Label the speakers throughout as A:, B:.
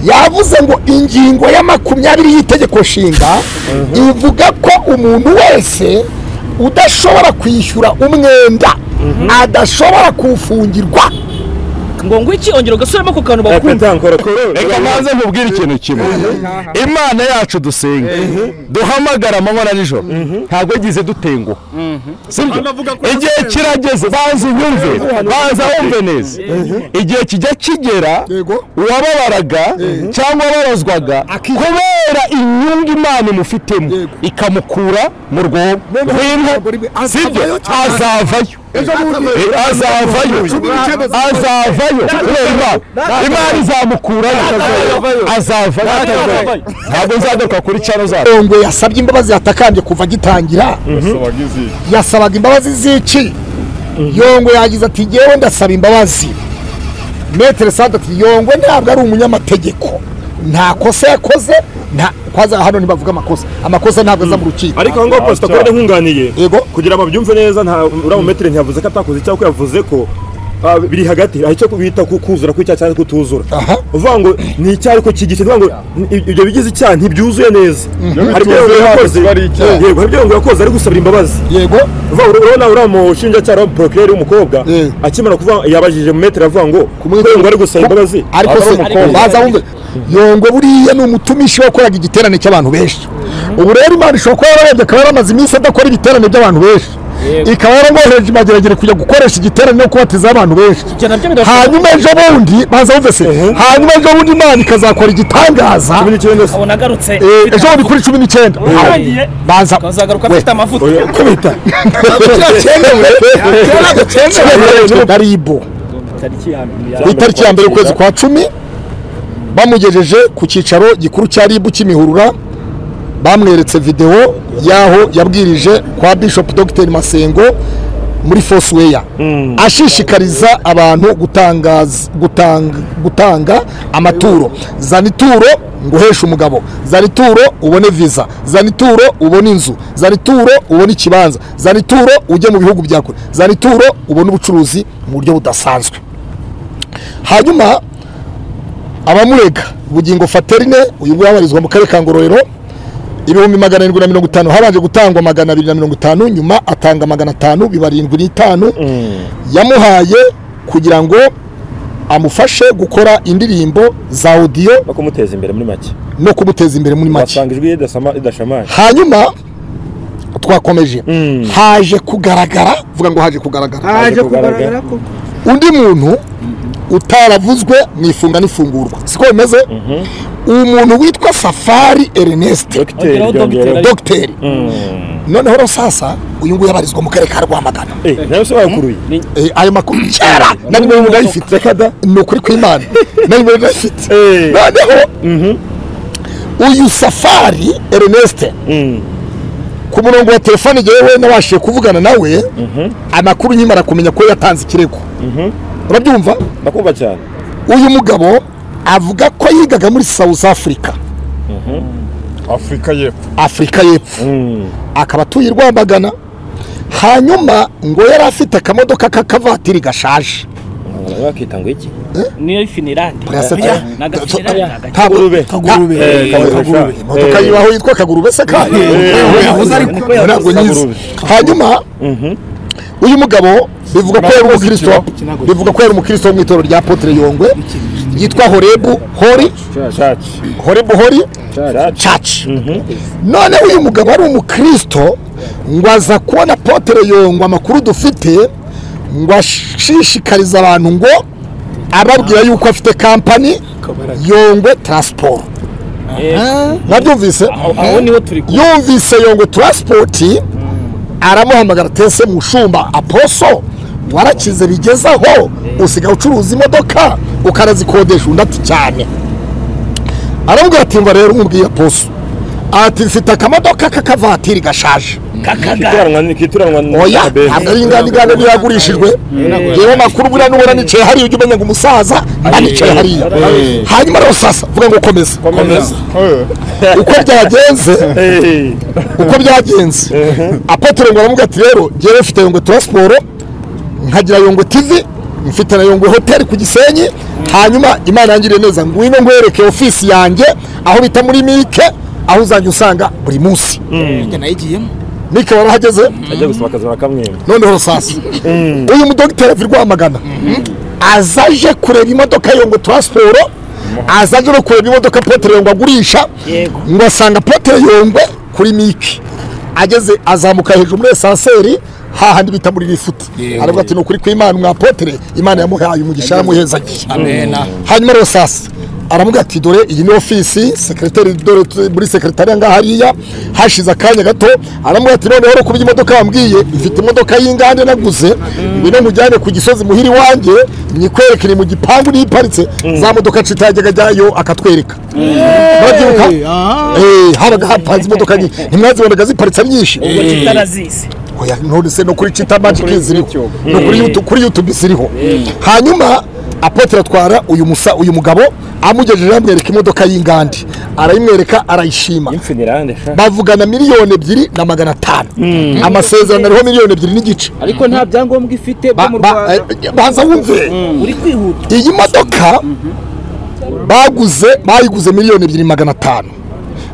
A: yavuze ngo ingingo ya makumyabiri y'itegeko nshinga ivuga ko umuntu wese udashobora kwishyura umwenda adashobora kuwufungirwa
B: ngo ngwiki ongera ugasubiramo ku kantu bakumva
C: reka maze nkubwire ikintu kimwe imana yacu dusenga duhamagara amanywa na nijoro ntabwo yagize dutenguha sibyo igihe kirageze banza unyumve banza wumve neza igihe kijya kigera uwababaraga cyangwa wabarozwaga kubera inyungu imana imufitemo ikamukura mu rwobo rw'inka sibyo azavayo Eh, azavayo azavayo kubera imana imana izamukurayo azavayo ntabwo nzagaruka kuri cano zabo
A: ngo yasabye imbabazi yatakambye kuva agitangira yasabaga imbabazi z'iki yongwe yagize ati yewe ndasaba imbabazi metero sante ati yongwe ntabwo ari umunyamategeko nta kosa yakoze nta kwaza hano ntibavuga amakosa amakosa ntabwo aza mu rukiko
D: ariko aho ngaho posita kode nkunganiye
A: Yego.
D: kugira ngo babyumve neza nta uramumetire ntiyavuze ko atakoze icyaha ko yavuze ko ah, biri hagati hari icyo bita ku- kuzura kw'icyaha cyangwa kutuzura
A: Aha.
D: uvuga ngo ni icyaha ariko kigice uvuga ngo i- ibyo bigize icyaha ntibyuzuye neza hari ibyo yongera yakoze yego hari ibyo yongera yakoze ari gusabira imbabazi
A: yego
D: uvuga ngo urabona uriya mushinjacyaha uriya porokireri w'umukobwa
A: Eh.
D: akimara kuvuga yabajije mu metero avuga ngo
A: Kumwe-
D: ko yongera ari gusaba imbabazi
A: ariko
D: aba ari
A: se
D: umukobwa.
A: baza wumve yongwe buriya ni umutumishi wakoraga igiterane cy'abantu benshi ubu rero imana ishobora kuba yararebye akaba yaramaze iminsi adakora ibiterane by'abantu benshi ikaba yaramwohereje imageragere kujya gukoresha igiterane no kubateza abantu benshi
B: ibyo nabyo bidashobora
A: hanyuma ejo bundi baza bumve se hanyuma ejo bundi imana ikazakora igitangaza
D: Cumi n'icyenda se.
B: ubu nagarutse
A: Eh, ejo bundi kuri cumi n'icyenda
B: Urangiye.
A: baza
B: ukazagaruka afite amavuta
A: kubita daribu ku itariki ya mbere ukwezi kwa cumi bamugejeje ku cyicaro gikuru cya ribu cy'imihurura bamweretse videwo y'aho yabwirije kwa bishop dr masengo muri fosiweya ashishikariza abantu gutangaza- gutanga, gutanga amaturo zana ituro ngo uheshe umugabo zana ituro ubone viza zana ituro ubone inzu zana ituro ubone ikibanza zana ituro ujye mu bihugu bya kure zana ituro ubone ubucuruzi mu buryo budasanzwe hanyuma abamurega bugingo faterine uyu nguyu abarizwa mu karere ka ngororero ibihumbi magana arindwi na mirongo itanu habanje gutangwa magana abiri na mirongo itanu nyuma atanga magana atanu biba arindwi n'itanu yamuhaye kugira ngo amufashe gukora indirimbo za odiyo
D: no kumuteza imbere muri make
A: no kumuteza imbere muri make
D: wasanga ijwi ridasama- ridashamaje
A: hanyuma twakomeje haje kugaragara vuga ngo haje kugaragara
D: haje
E: haje
D: kugaragara
E: kugaragara koko
A: undi muntu utaravuzwe mu ifunga n'ifungurwa siko bimeze uwo muntu witwa safari ernest
D: dogiteri
B: Ongeraho
D: byongera
B: dogiteri.
A: dogiteri noneho rero sasa uyu nguyu yabarizwa mu karere ka rwamagana
D: Eh, nawe se bakuruye
A: Eh, ayo makuru kera na nimero umuntu ayifite
D: reka da
A: ni ukuri kw'imana na nimero ayifite
D: Eh.
A: noneho uyu safari ernest ku murongo wa telefone ngewe nabashije kuvugana nawe amakuru nkimara kumenya ko yatanze ikirego urabyumva
D: ndakumva cyane
A: uyu mugabo avuga ko yigaga muri south africa
C: afurika y'epfo
A: afurika y'epfo akaba atuye i rwamagana hanyuma ngo yari afite akamodoka k'akavatiri gashaje
D: Abantu bakita ngo iki
B: niyo finirande
A: Murasatira.
B: ni agafinirande ni agaki
A: Kagurube.
E: Kagurube.
A: Eh,
D: Kagurube.
A: imodoka
D: Eh.
A: yiwaho yitwa kagurube se kandi
E: yahoze ari ko
A: ntabwo nyizi
D: Kagurube.
A: hanyuma uyu mugabo bivuga ko yari umukristo
E: Ikinago.
A: bivuga ko yari umukristo wo mu itorero rya potere yongwe yitwa horebu hori
D: caci
A: horebu hori
D: caci
A: church none uyu mugabo ari umukristo ngo aza kubona potere yongwa amakuru dufite ngo ashishikarize abantu ngo ababwira yuko afite kampani yongwe taransiporo mwabyumvise
B: aho niho turi ku
A: yumvise yongwe taransipoti aramuhamagara tese mushumba aposo warakize bigeze aho usiga ucuruza imodoka ukanazikodesha undi ati cyane aramubwira ati mva rero umubwiye aposo ati mfite akamodoka k'akavatiri gashaje
B: kakaga
D: kituranwa ni kituranwa ni
A: oya
D: kabehe.
A: ntabwo ari inganigane yagurishijwe reba amakuru buriya nubona nicaye hariya ujya umenya ngo umusaza anicaye hariya hanyuma rero sasa vuga ngo ukomeze
D: komeza
A: uko byagenze
D: Eh,
A: uko byagenze apotere ngo aramubwira ati rero ngewe mfite yongwe taransiporo nkagira yongwe tivi mfite na Yungwe hoteli ku Gisenyi hanyuma Imana yangiriye neza ngwino ngwereke ofisi yanjye aho bita muri Mike aho uzajya usanga buri munsi
B: Njye nayigiyemo
A: Mike warahageze
D: ajya gusaba akazi barakamwima
A: noneho sasa uyu mudogiteri avi rwamagana azaje kureba imodoka yongo taransiporo azaje no kureba imodoka potere yongo agurisha
B: Yego.
A: ngo asanga potere yongwe kuri miki ageze azamuka hejuru muri esanseri hahandi bita muri rifuti aravuga ati ni ukuri kw'imana mwa potere imana yamuhaye umugisha yaramuhezagiye
B: amena
A: hanyuma rero sasa aravuga ati dore iyi ni ofisi sekereteri dore tu- muri sekeretariya ngaha hariya hashize akanya gato aravuga ati noneho rero kubyo imodoka wambwiye ifite imodoka y'inganda naguze ngwino mujyane ku gisozi muhiri wanjye nyikwerekere mu gipangu niyo iparitse za modoka nshuti yajyaga ajyayo akatwereka murabyibuka Eh, habaga hapanze imodoka nyinshi ntimwazibonaga ziparitse ari nyinshi
B: ubwo kitarazizi
A: Oya, none se no kuri Cheetah Magic ziriho no kuri YouTube kuri YouTube ziriho hanyuma apotre atwara uyu musa uyu mugabo amugejeje amwereka imodoka y'ingandi arayimwereka arayishima
D: imfinirande sha
A: bavugana miliyoni ebyiri na magana atanu amasezerano ariho miliyoni ebyiri n'igice
E: ariko nta byangombwa ifite byo
A: Ba-
E: mu
A: ba-
E: rwanda
A: eh, baza wumve
B: uri kwihuta
A: iyi modoka baguze bayiguze miliyoni ebyiri magana atanu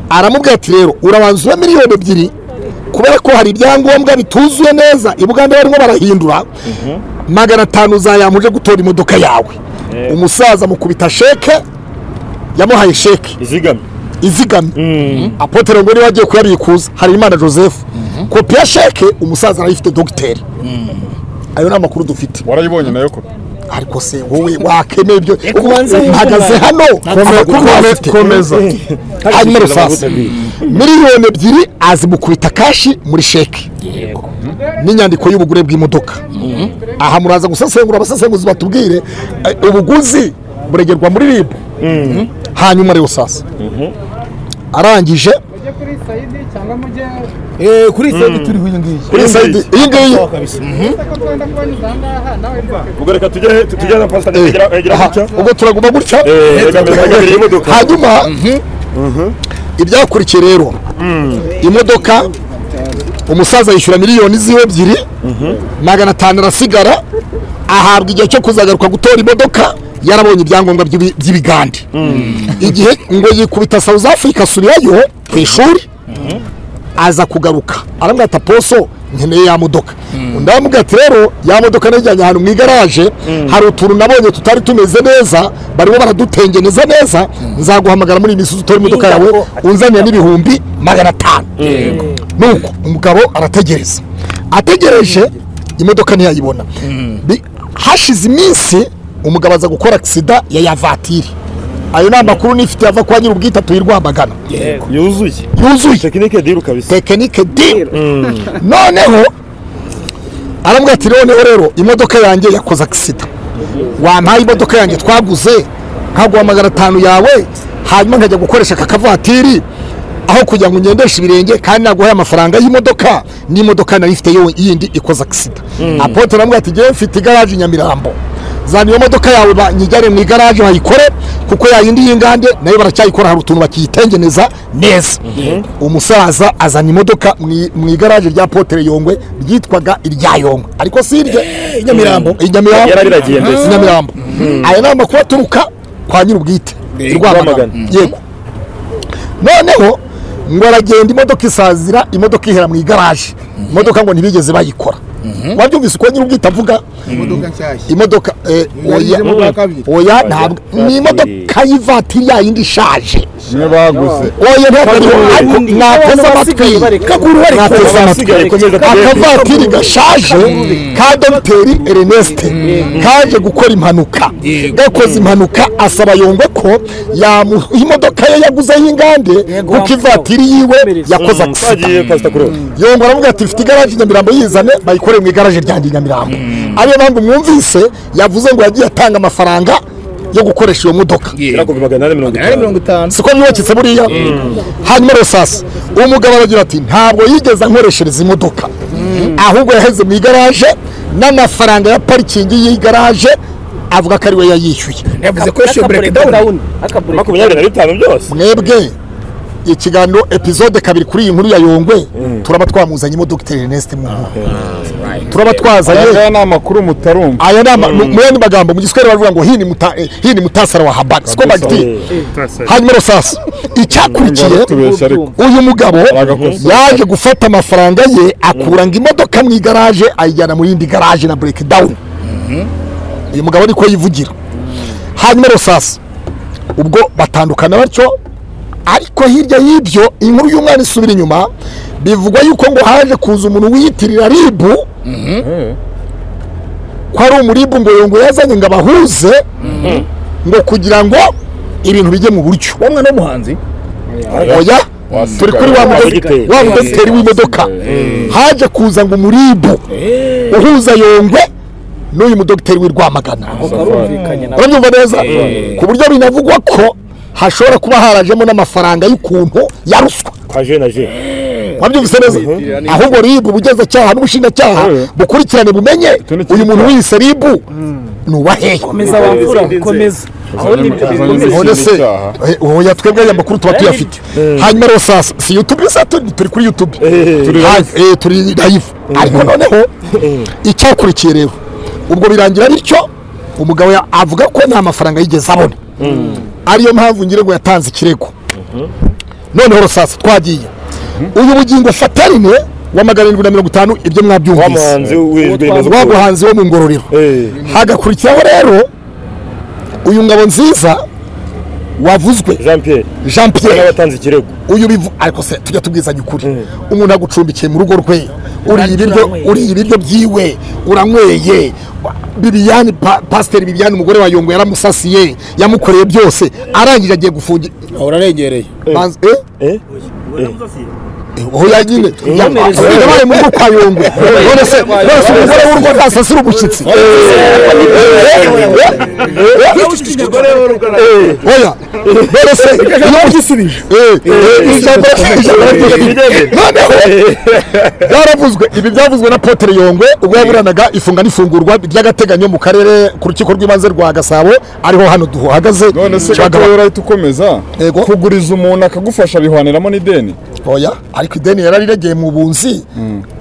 A: aramubwira ati rero urabanza ube miliyoni ebyiri kubera ko hari ibyangombwa bituzuye neza i buganda barimo barahindura magana atanu uzayamuje gutora imodoka yawe umusaza mukubita sheke yamuhaye sheke
D: izigamye
A: izigamye apotere ngo niba agiye kuyabikuza hari imana joseph kopi ya sheke umusaza arayifite dogiteri ayo ni amakuru dufite
F: warayibonye nayo kopi
A: ariko se wowe wakemeye ibyo
B: Reka ubanze wumve
A: mpagaze
B: abantu.
A: hano amakuru bafite hanyuma rusasa miliyoni ebyiri azimukubita kashi muri sheke n'inyandiko y'ubugure bw'imodoka aha muraza gusesengura abasesenguzi batubwire eh, ubuguzi buregerwa muri ribu hanyuma rero sasa arangije
E: Eh, kuri iyi side turiho iyi ngiyi
A: kuri sayidi iyi ngiyi
D: ubwo reka tujye tujye na pasiteri
A: eh,
D: yegera
A: aha,
D: gutya
A: ubwo turaguma gutya
D: reka mbere hagabire imodoka
A: hanyuma ibyakurikiye rero imodoka umusaza yishyura miliyoni ziwe ebyiri magana atanu arasigara ahabwa igihe cyo kuzagaruka gutora imodoka yarabonye ibyangombwa by'ibi- by'ibigande igihe ngo yikubita south africa asubirayo ku ishuri aza kugaruka aramubwira ati aposo nkeneye ya modoka undi aramubwira ati rero ya modoka najyanye ahantu mu igaraje hari utuntu nabonye tutari tumeze neza barimo baradutengeneza neza nzaguhamagara muri iyi minsi utora imodoka yawe unzanira n'ibihumbi magana atanu nuko umugabo arategereza ategereje imodoka ntiyayibona Bi- hashize iminsi umugabo aza gukora agisida ya ya vatiri ayo ni amakuru nifite ava kwa nyir'ubwite atuye i rwamagana
D: yuzuye
A: yuzuye
D: tekinike diru kabisa
A: tekinike di noneho aramubwira ati noneho rero imodoka yanjye yakoze agisida wampaye imodoka yanjye twaguze nkaguha magana atanu yawe hanyuma nkajya gukoresha aka kavatiri aho kugira ngo ngendeshe ibirenge kandi naguhaye amafaranga y'imodoka n'imodoka nari ifite yo- yindi ikoze agisida apote aramubwira ati ngewe mfite igaraje i nyamirambo zana iyo modoka yawe banyijyane mu igaraje bayikore kuko yayindi y'ingande nayo baracyayikora hari utuntu bakiyitengeneza neza umusaza azana imodoka mu- mu igaraje rya potere yongwe ryitwaga irya yongwe ariko si irye i nyamirambo i nyamirambo
D: Yarabiragiye mbese.
A: i nyamirambo aya ni amakuru aturuka kwa nyir'ubwite i rwamagana
D: Rwamagana.
A: yego noneho ngo aragenda imodoka isazira imodoka ihera mu igaraje imodoka ngo ntibigeze bayikora wabyumvise uko nyir'ubwite avuga
E: imodoka nshyashya
A: imodoka eh, oya
E: Narigize mu bwa kabiri.
A: oya ntabwo ni imodoka y'ivatiri yayindi ishaje
F: niyo baguze
A: oya ntabwo ariho ariko mwateze amatwi mwateze
D: Abasigaye
A: amatwi
D: komeza
A: akavatiri gashaje ka dogiteri ernest kaje gukora impanuka gakoze impanuka asaba yongwe ko yamuha imodoka ye yaguze y'ingande kuko ivatiri yiwe yakoze agisida
D: twagiye pasita kuri
A: yongwa aravuga ati mfite igaraje i nyamirambo yizane bayikoreye mu igaraje ryanjye i nyamirambo ariyo mpamvu mwumvise yavuze ngo yagiye atanga amafaranga yo gukoresha iyo modoka
D: irakumva magana ane mirongo
E: ari
D: itanu
E: mirongo itanu
A: siko mwibakitse buriya hanyuma rero sasa umugabo aragira ati ntabwo yigeze ankoreshereza imodoka ahubwo yaheze mu igaraje n'amafaranga ya parikingi y'igaraje avuga ko ariwe yayishyuye
E: yavuze ko yishyuye bureke dawuni
D: makumyabiri na bitanu byose
A: mwebwe ikiganiro epizode kabiri kuri iyi nkuru ya yongwe turaba twamuzanye imodoka itera Ernest mu nkuru turaba twazanye
F: aya ni amakuru mutarumva
A: aya ni ama- mu yandi magambo mu giswahili baravuga ngo hii ni muta- eh, hii ni mutasara wa habari siko bagitinya hanyuma rusasa icyakurikiye
F: tubeshya ariko
A: uyu mugabo
F: Aragakosa.
A: yaje gufata amafaranga ye akuranga imodoka mu igaraje ayijyana mu yindi garaje na breakdown uyu mugabo niko yivugira hanyuma rusasa ubwo batandukana batyo ariko hirya y'ibyo inkuru y'umwana isubira inyuma bivugwa yuko ngo haje kuza umuntu wiyitirira ribu ko ari umuribu ngo yongo yazanye ngo abahuze ngo kugira ngo ibintu bijye mu buryo
B: wa mwana w'umuhanzi
A: oya turi kuri wa mudo- wa mudoteri w'imodoka haje kuza ngo umuribu uhuza yongwe n'uyu mudogiteri w'i rwamagana
B: barumvikanye na
A: urabyumva neza ku buryo binavugwa ko hashobora kuba harajemo n'amafaranga y'ukuntu ya ruswa
D: kwa jene aje
A: wabyumvise neza ahubwo ribu ubugenzacyaha n'ubushinjacyaha bukurikirane bumenye uyu muntu wiyise ribu ni uwahehe
B: komeza wamfura komeza aho ni ibyo bikomeza
A: none se eh, oya twebwe aya makuru tuba tuyafite hanyuma rero sasa si youtube gusa tu- turi kuri youtube Ha- eh, turi live ariko noneho icyakurikiye rero ubwo birangira bityo umugabo ya- avuga ko nta mafaranga yigeze abona ariyo mpamvu ngira ngo yatanze ikirego noneho sasa twagiye uyu bugingo fatarine wa magana arindwi na mirongo itanu ibyo mwabyumvise
D: wamuhanzi w'ijwi rimaze
A: wa muhanzi wo mu ngororero hagakurikiraho rero uyu ngabo nziza wavuzwe
D: jean pierre
A: jean pierre
D: n'abatanze ikirego
A: uyu bivu ariko se tujya tubwizanya ukuri umuntu agucumbikiye mu rugo rwe uriye ibiryo
B: uranyweye.
A: uriye ibiryo byiwe uranyweye bibiyani pa, pasiteri bibiyani umugore wa yongo yaramusasiye yamukoreye byose arangije agiye gufungira
E: urarengereye
A: Manzi- eh?
D: eh,
A: oya nyine yabaye mu rugo kwa yongwe none se none se umugore w'urugo ntasasira umushyitsi oya none se iyo byisubije noneho byaravuzwe ibi byavuzwe na Apotre yongwe ubwo yaburanaga ifunga n'ifungurwa ry'agateganyo mu karere ku rukiko rw'ibanze rwa gasabo ariho hano duhagaze
F: none se
A: Kibagabaga.
F: gatoya urahita ukomeza
A: Yego.
F: kuguriza umuntu akagufasha bihaniramo n'ideni
A: oya ariko ideni yararirageye mu bunzi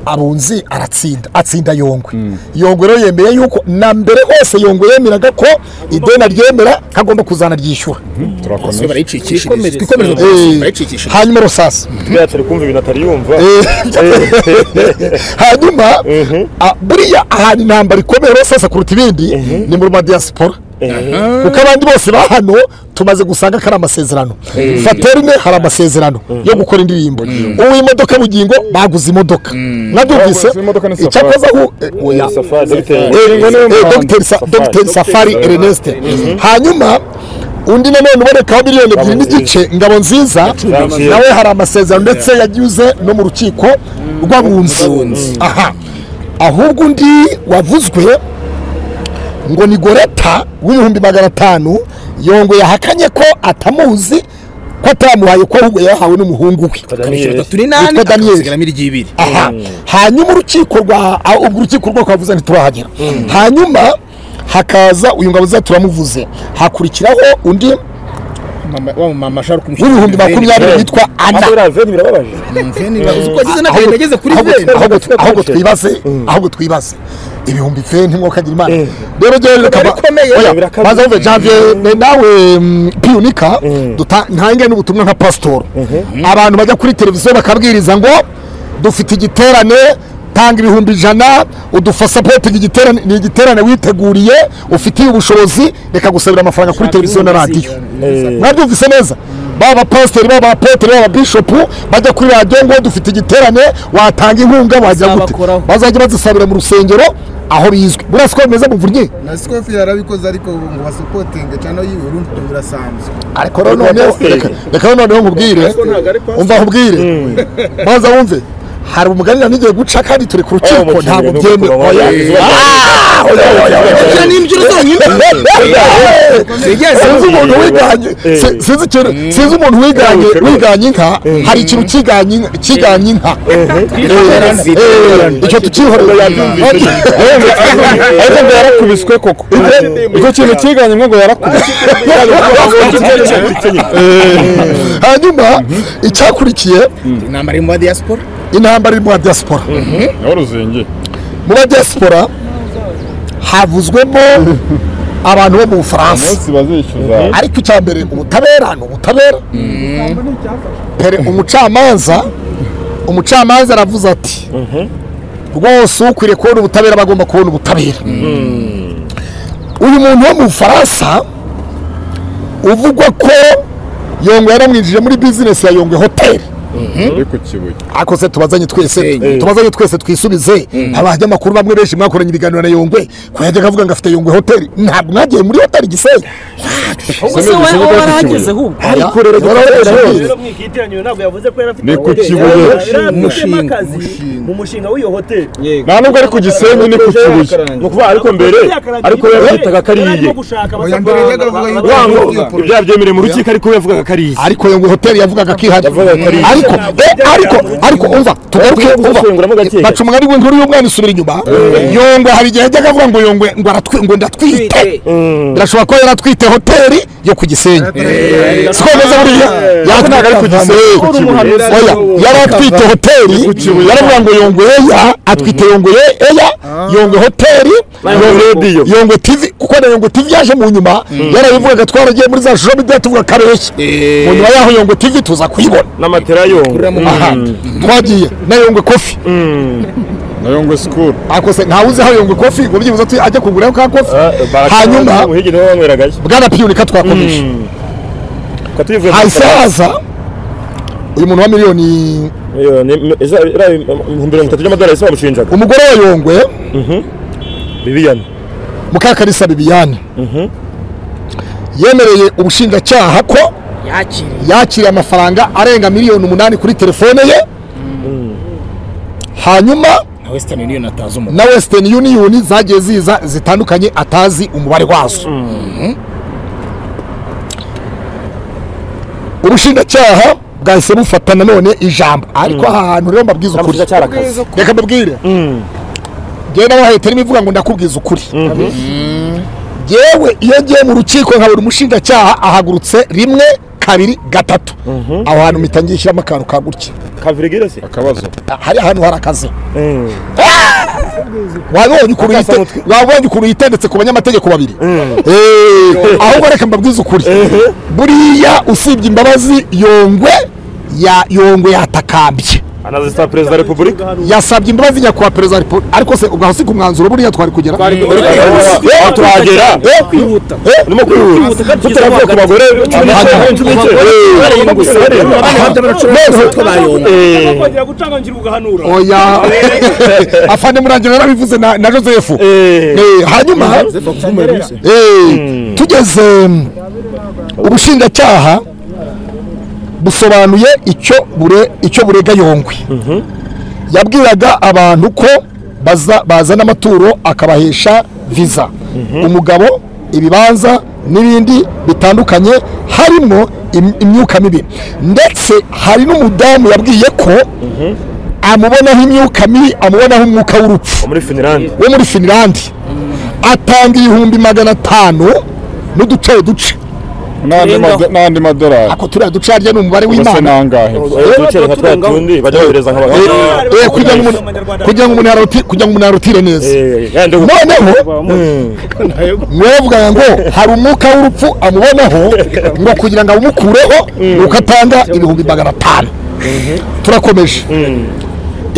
A: abunzi aratsinda atsinda yongwe yongwe rero yemeye yuko na mbere hose yongwe yemeraga ko ideni aryemera agomba kuzanaryishyura
F: turakomeza
E: barayicikishiriza
B: Twikomereze.
A: Eh,
E: barayicikishiriza
A: hanyuma rusasa
D: bwatsi ari kumva ibintu atari yumva
A: hanyuma a- buriya ahantu intambara ikomeye rusasa kuruta ibindi ni muri madiyasipora kuko abandi bose ba hano tumaze gusanga ko ari amasezerano faterine hari amasezerano yo gukora indirimbo uw'imodoka bugingo baguze imodoka mwabyumvise
F: Baguze imodoka ni Safari.
A: icyakozaho oya
D: safari dogiteri
A: Eh,
F: Ingo niwe
A: eh,
F: muhanzi.
A: Dr. Sa-
D: Safari.
A: Dr. Safari
F: Safari.
A: Ernest hanyuma undi nanone ubonekaho miliyoni ebyiri
D: Ngabo
A: n'igice ngabo nziza
D: Nziza.
A: nawe hari amasezerano ndetse yagize no mu rukiko rw'abunzi aha ahubwo undi wavuzwe ngo ni goreta w'ibihumbi magana atanu yongo yahakanye ko atamuzi ko atamuhaye ko ahubwo yahawe n'umuhungu we
D: Daniel.
E: turi nani
A: Witwa Daniel.
E: akasigaramo iry'ibiri
A: aha hanyuma urukiko rwa ah, ubwo urukiko rwo kavuze ntiturahagera hanyuma hakaza uyu ngabo za turamuvuze hakurikiraho undi
E: Mama- wa mama ashobora kumushyira
A: w'ibihumbi
E: kuri veni.
A: makumyabiri witwa ana
D: aho uriya veni birababaje
E: Veni, uzi ko ageze n'agahinda ageze kuri
A: ahubwo
E: veni.
A: ahubwo- ahubwo twibaze ahubwo twibaze ibihumbi veni mwuka agira imana rero ryo bikaba
E: birakomeye,
A: oya
D: birakomeye.
A: maze wumve janvier ne- nawe mm, piunika duta- ntange n'ubutumwa nka pasitoro abantu bajya kuri televiziyo bakabwiriza ngo dufite igiterane tanga ibihumbi ijana udufasapotingi igiterane ni igiterane witeguriye ufitiye ubushobozi reka gusabira amafaranga kuri televiziyo na radiyo mwabyumvise neza baba pasiteri baba apotere baba bishopu bajya kuri radiyo ngo dufite igiterane watanga inkunga wagira gute
B: Bazabakoraho.
A: bazajya bazisabira mu rusengero aho bizwi murasi ko bimeze muvunye
E: nasikofi yarabikoze ariko ngo basopotinge cyangwa yiwe urumva birasanzwe
A: ariko rero noneho reka- reka noneho nkubwire umva nkubwire maze wumve hari umugani nanigiye guca kandi turi ku rukiko
D: umukino
A: ntabwo
D: ni
A: byemewe
D: ukuroba,
A: oya
D: izuba.
A: Ah, oya, oya, oya, oya.
E: Kujya n'imbyino zonyine
A: sinzi umuntu wiganye si- sinzi ikintu sinzi umuntu wiganye wiganye inka hari ikintu kiganye inka kiganye inka Eh, eh, icyo tukihorera
F: ariko ngo yarakubiswe koko icyo kintu kiganye ngo yarakubiswe
A: hanyuma icyakurikiye
E: intambara iri muri diaspora
A: intambara iri mu ba diaspora
F: nawe uruzingiye
A: mu ba diaspora havuzwemo abantu bo mu bufaransa
F: umunsi bazishyuza
A: ariko icya mbere ubutabera ni ubutabera pere umucamanza umucamanza aravuze ati rwose ukwiriye kubona ubutabera aba agomba kubona ubutabera uyu muntu wo mu bufaransa uvugwa ko yongwe yaramwinjije muri bizinesi ya yongwe hoteli
F: uri ku kibuye
A: ariko se tubazanye twese tubazanye twese twisubize abajya amakuru bamwe benshi mwakoranye ibiganiro na yongwe ko yajyaga avuga ngo afite yongwe hoteli ntabwo mwagiye muri hoteli gisenyi
B: ubuse we aho warahageze ahubwo
A: ariko rero
G: rero mwikitiranywe ntabwo yavuze ko yari afite
F: Ni ku
G: hoteli.
F: Kibuye.
G: Yari afitemo
B: Umushinga.
G: akazi mu mushinga w'iyo hoteli
F: nta nubwo ari ku gisenyi ni ku kibuye
D: ni ukuvuga ariko mbere ariko yabyitaga ko ari iye
E: Oya, mbere yajyaga avuga yuko
D: wango
E: iyo polo-
D: ibyaha byemerewe mu rukiko ariko we yavugaga ko ari iye
A: ariko yongwe hoteli yavugaga ko ihari ariko eh, ariko ariko umva tugaruke umva
D: gusenguramo gake
A: baca umugani w'inkuru y'umwana isubira inyuma yongwe hari igihe yajyaga avuga ngo yongwe ngo aratwi- ngo ndatwite birashobora kuba yaratwite hoteli yo ku gisenyi sikomeza buriya yakunaga ari ku gisenyi oya yari atwite hoteli yaravuga ngo yongwe eya atwite yongwe eya yongwe hoteli Yongwe-
D: Radio.
A: yongwe tv kuko na yongwe tv yaje mu nyuma yarabivugaga twaragiye muri za shusho bidya tuvuga kareshya mu nyuma yaho yongwe tv tuza kuyibona
D: n'amatera yongo
A: aha twagiye na yongwe kofi
F: nayo ngo sikuru
A: akose ntawe uzi aho yongwe kofi ngo byibuze ati ajya kugura ka kofi hanyuma
D: muhigi niwe wanyweragayo
A: bwana piyunika twakomeje
D: twa tubivuye
A: hahise haza uyu muntu wa miliyoni
D: miliyoni ibihumbi mirongo itatu by'amadolari ese bamushinjaga
A: umugore wa yongwe
D: bibiyani
A: mukakarisa bibiyane yemereye ubushinjacyaha ko
B: yakiriye
A: yakiriye amafaranga arenga miliyoni umunani kuri telefone ye hanyuma
B: na western union atazi umuntu
A: na western union zagiye ziza zitandukanye atazi umubare wazo ubushinjacyaha bwahise bufata nanone ijambo ariko aha hantu rero mbabwiza ukuri
D: cyarakazi
A: reka mbabwire njyewe nabahaye terima ivuga ngo ndakubwiza ukuri yewe iyo ngiye mu rukiko nkabura umushinjacyaha ahagurutse rimwe kabiri gatatu aho hantu mpita ngishyiramo akantu ka gutya
D: kavirigire se
F: akabazo
A: hari ahantu hari akazi wabonye ukuntu yite- wabonye ukuntu yitendetse ku banyamategeko babiri Eh, ahubwo reka mbabwize ukuri buriya usibye imbabazi yongwe ya yongwe yatakambye
D: anazisaba perezida wa repubulika
A: yasabye imbabazi nyakubahwa perezida wa repubulika ariko se ubwo si ku mwanzuro buriya twari kugera
D: aho turahagera
B: kwihuta
D: urimo kwihuta tutaravuye ku bagore cumi n'icyenda cumi n'icyenda
G: kongera gucangangira ugahanura
A: oya afande murangira yarabivuze na na joseph Eh, hanyuma Eh, tugeze mm, ubushinjacyaha busobanuye icyo bure icyo burega yongwe yabwiraga abantu ko baza- bazana amaturo akabahesha viza umugabo ibibanza n'ibindi bitandukanye harimo im- imyuka mibi ndetse hari n'umudamu yabwiye ko amubonaho imyuka mibi amubonaho umwuka w'urupfu
D: muri finilande
A: wo muri finilandi atanga ibihumbi magana atanu n'uduce duce
F: n'andi mado- n'andi madolari
A: ako turiya duce harya ni umubare
F: ubuse
A: w'imana
F: n'angahe
D: ducere nka twa tundi bajya bohereza nk'abagabo
A: Eh, eh, kugira ngo umuntu- kugira ngo umuntu yaruti- kugira ngo umuntu yarutire neza
D: yandi
A: noneho mwavuga ngo hari umwuka w'urupfu amubonaho ngo kugira ngo awumukureho nuko atanga ibihumbi magana atanu turakomeje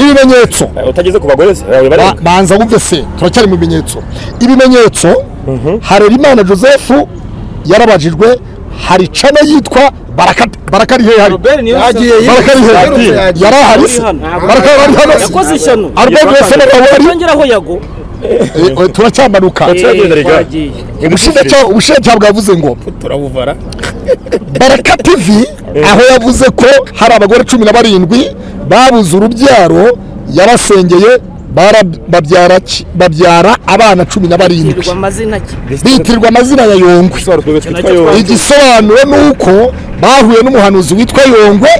A: ibimenyetso
D: utageze ku bagore se bawe bari
A: Ba- banza wumve se turacyari mu bimenyetso ibimenyetso harerimana joseph yarabajijwe hari cano yitwa Baraka- baraka ari hehe hari
E: Yagiye
A: baraka ari
E: yirutse,
A: hehe
E: yagiye.
A: yari ahari se baraka yari hano se
B: yakoze ishyano
A: Albert Rwesero nawe wari
B: yongeraho yago
A: Eh, eh, turacyamanuka
D: turagenda riga
A: ubushinjacyaha ubushinjacyaha bwavuze ngo
B: turabuvara
A: baraka tv aho yavuze ko hari abagore cumi na barindwi babuze urubyaro yarasengeye bara- babyara ki- babyara abana cumi na barindwi
B: yirwa amazina ki
A: bitirirwa amazina ya yongwe
D: twari twebwe twitwa yo
A: igisobanuro ni uko bahuye n'umuhanuzi witwa yongwe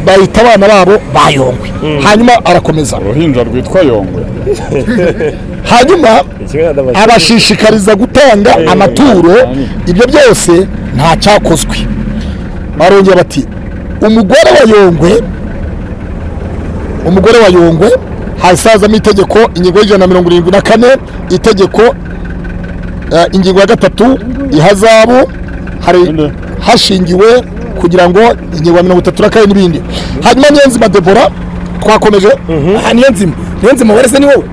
A: bahita abana babo ba yongwe hanyuma arakomeza
F: uruhinja rwitwa yongwe
A: hanyuma abashishikariza gutanga amaturo ibyo byose nta cyakozwe barongera bati umugore wa yongwe umugore wa yongwe hazazamo itegeko ingingo y'ijana na mirongo irindwi na kane itegeko eh, ingingo ya gatatu ihazabu hari hashingiwe kugira ngo ingingo ya mirongo itatu na kane n'ibindi hanyuma niyonzima debora twakomeje
B: aha niyo nzima niyo nzima warese ni wowe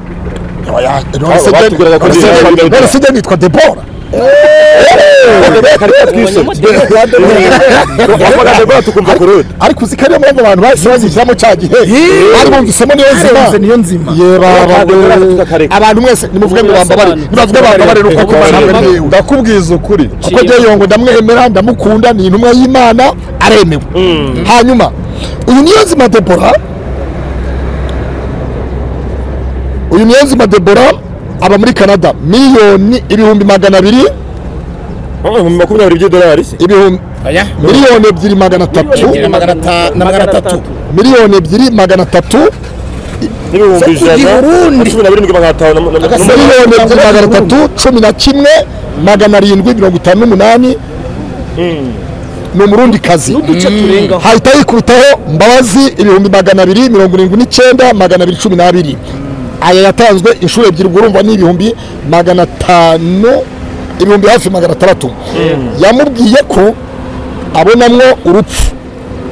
A: none se Deni-
F: batubwiraga ko
A: none se
F: Deni-
A: Deni- none se Deni yitwa debora
C: wapfaga debora tukumva kurudi
A: ariko uzi ko ariyo mpamvu abantu bahise bazishyiramo cya gihe bari bumvisemo niyo
B: Barenze
A: nzima
B: niyo nzima
A: yebaba
C: Ntabwo debora afite akareka.
A: abantu mwese nimuvuge ngo bambabare nibavuge bambabare nuko kubana
F: ndakubwiza ukuri
A: kuko rero ngo ndamwemera ndamukunda ni intumwa y'imana aremewe hanyuma uyu niyonzima debora uyu niyonzima debora aba muri canada miliyoni ibihumbi magana abiri
C: makumyabiri by'idolari se
A: ibihumbi
B: oya
A: miliyoni ebyiri magana atatu
B: na magana ata- na magana atatu
A: miliyoni ebyiri magana atatu
C: n'ibihumbi ijana cumi na birindwi magana atanu na- na- na-
A: miliyoni ebyiri magana atatu cumi na kimwe magana arindwi mirongo itanu n'umunani ni umurundi kazi
B: uduce turengaho
A: hahita yikubitaho mbabazi ibihumbi magana abiri mirongo irindwi n'icyenda magana abiri cumi n'abiri aya yatanzwe inshuro ebyiri ubwo urumva ni ibihumbi magana atanu ibihumbi hafi magana atandatu yamubwiye ko abonamwo urupfu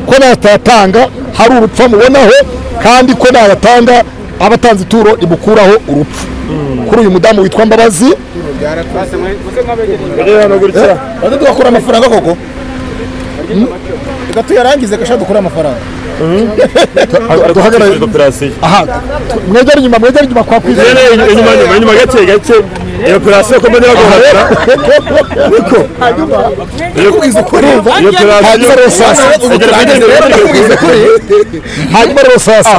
A: ko natayatanga hari urupfu amubonaho kandi ko nayatanga abatanze ituro rimukuraho urupfu kuri uyu mudamu witwa mbabazi
B: baze tugakura amafaranga koko reka tuyarangize gashaka dukure amafaranga
C: ari
A: duhagarare
C: gutekereza operasiyo
A: aha tu- mwegere inyuma mwegere inyuma kwa kwizera
C: rero inyuma inyuma inyuma gake gake iyo operasiyo ko mbonera guhahira iyo operasiyo
A: hanyuma rero sasa hanyuma rero sasa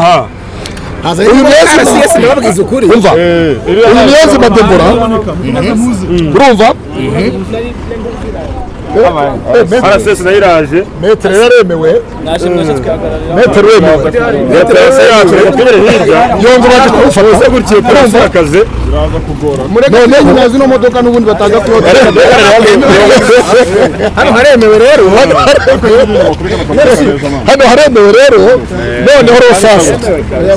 A: uyu mwezi
B: nababwiza ukuri
A: umva uyu mwezi madebora urumva
C: arasesi nayo iraje
A: metero yaremewe metero yemewe
C: iyo operasiyo yacu reka twibere hirya
A: yongo baje kumufata
C: ese gutya iyo operasiyo y'akazi
A: none nyuma zino modoka n'ubundi batanga kuroga
B: hano haremewe rero
A: hano haremewe rero noneho rero sasa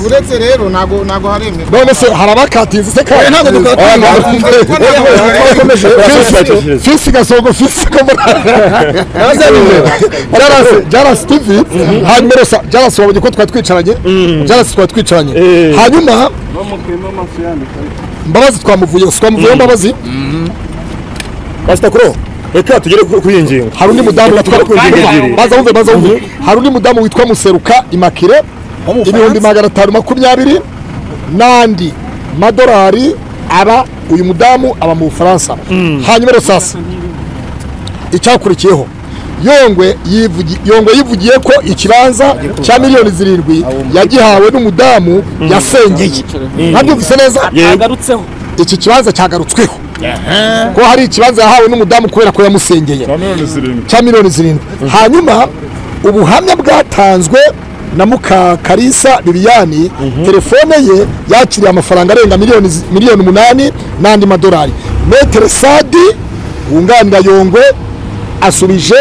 E: uretse rero ntabwo ntabwo haremera
A: none se hari abakatinze se kandi
B: ntabwo dukatira.
A: fisi gasongo fisi jarasi tivi hanyuma rero sa- jarasi wabonye ko twari twicaranye jarasi twari twicaranye hanyuma mbabazi twamuvuye twamuvuyeho mbabazi
C: pasita kuro reka tugere ku- kuri iyi ngingo
A: hari undi mudamu witwa
C: ebyiri.
A: baza wumve baza wumve hari undi mudamu witwa museruka imakire ibihumbi magana atanu makumyabiri n'andi madolari aba uyu mudamu aba mu bufaransa hanyuma rero sasa icyakurikiyeho yongwe yivugi- yongwe yivugiye ko ikibanza cya miliyoni zirindwi yagihawe n'umudamu yasengeye ntabyumvise neza
B: yagarutseho
A: iki kibanza cyagarutsweho ko hari ikibanza yahawe n'umudamu kubera ko yamusengeye cya miliyoni zirindwi hanyuma ubuhamya bwatanzwe na mukakarisa bibiyani telefone ye yakiriye amafaranga arenga miliyoni zi- miliyoni umunani n'andi madolari metere sadi wunganira yongwe asubije